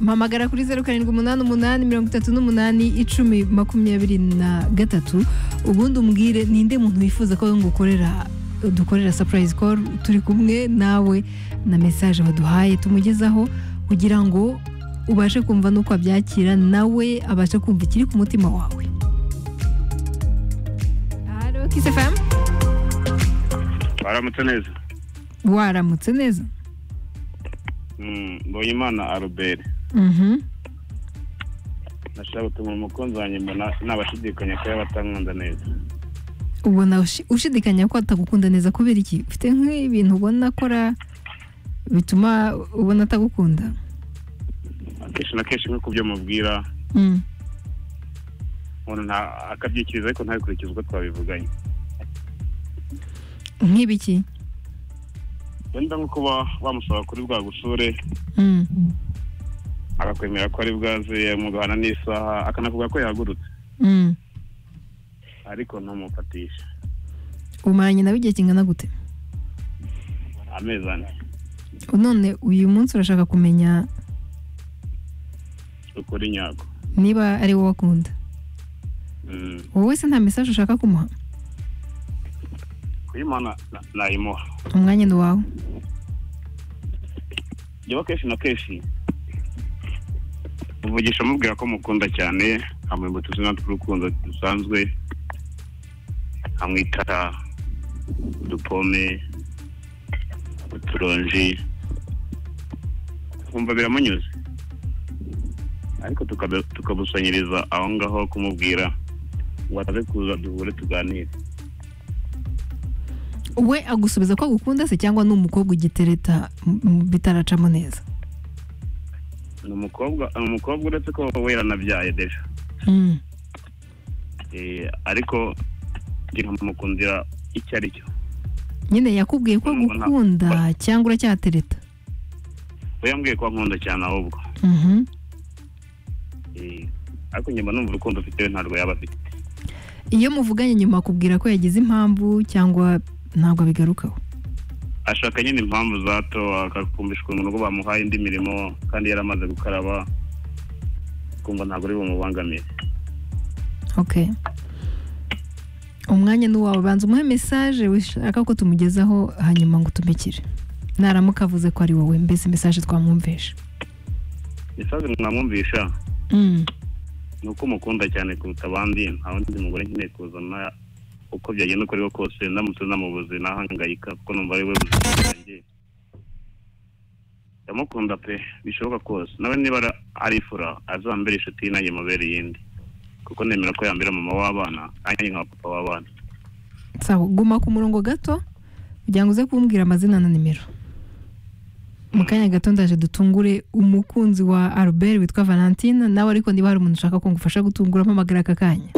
mpamagara kuri zeru karindwi umunani umunani mirongo itatu n'umunani icumi makumyabiri na gatatu ubundi umbwire ninde muntu wifuza ko ngukorera dukorera sapurayizi koru turi kumwe nawe na mesaje waduhaye tumugezaho kugira ngo ubashe kumva n'uko abyakira nawe abashe kumva ikiri ku mutima wawe haro kisi fm baramutse neza waramutse neza Mm, mbonyimana albert Mhm. nashaka gutuma umukunzi wanjye mbona nabashidikanya ko yaba atankunda neza ubona ushi- ushidikanya ko atagukunda neza kubera iki ufite nk'ibintu ubona akora bituma ubona atagukunda akenshi na kenshi nk'uko byo mubwira Mm. umuntu nta- akabyikiriza ariko ntabikurikize uko twabivuganye nk'ibiki wenda nko kuba bamusaba kuri bwa gusure Mm. akakwemera ko ari bwaze mugahana n'isaha akanavuga ko yahagurutse Mm. ariko ntumufatisha umaranye nawe igihe kingana gute amezi ane none uyu munsi urashaka kumenya ukuri nyako niba ari wowe akunda Mm, wowe wese nta mesaje ushaka kumuha kuyimana na- nayimuha umwanya ni uwawe jyewe kenshi na kenshi muvugisha mubwira ko mukunda cyane amwibutsa izina ry'urukundo dusanzwe amwita udupome uturonji kumva biramunyuze ariko tukabe- tukabusanyiriza aho ngaho kumubwira ngo ataze kuza duhure tuganire we agusubiza ko agukunda se cyangwa ni umukobwa ugitereta m- m- bitaracamo neza ni umukobwa ni umukobwa uretse ko we yaranabyaye deja Mm. Eh, ariko njye nkamukundira icyo ari cyo nyine yakubwiye ko agukunda cyangwa uracyatereta we yambwiye ko ankunda cyane ahubwo Mhm. Eh, ariko nyuma numva urukundo ufite we ntabwo yaba afite iyo muvuganye nyuma akubwira ko yagize impamvu cyangwa ntabwo abigarukaho ashaka nyine impamvu zato akakumvisha ukuntu ko bamuhaye indi mirimo kandi yari amaze gukaraba kumva ntabwo ari bumubangamire okay umwanya ni uwawe banza umuhe mesaje wishaka ko tumugezaho hanyuma ngo utumikire naramuka avuze ko ari wowe mbese mesaje twamwumvisha isazi mwamwumvisha Mm. ni uko umukunda cyane kuruta abandi nta wundi mugore nkeneye kuzana uko byagenda uko ariho kose ndamutse namubuze nahangayika kuko numva ari we buzima bwanjye ndamukunda pe bishoboka kose nawe niba ara- arifura azambere inshuti ye nanjye mubere iyindi kuko nemera ko yambera mama w'abana nanjye nka papa w'abana sawa guma ku murongo gato kugira ngo uze kumbwira amazina na nimero mu kanya gato ndaje dutungure umukunzi wa albert witwa valentina nawe ariko niba hari umuntu ushaka ko ngufasha gutungura mpamagara aka kanya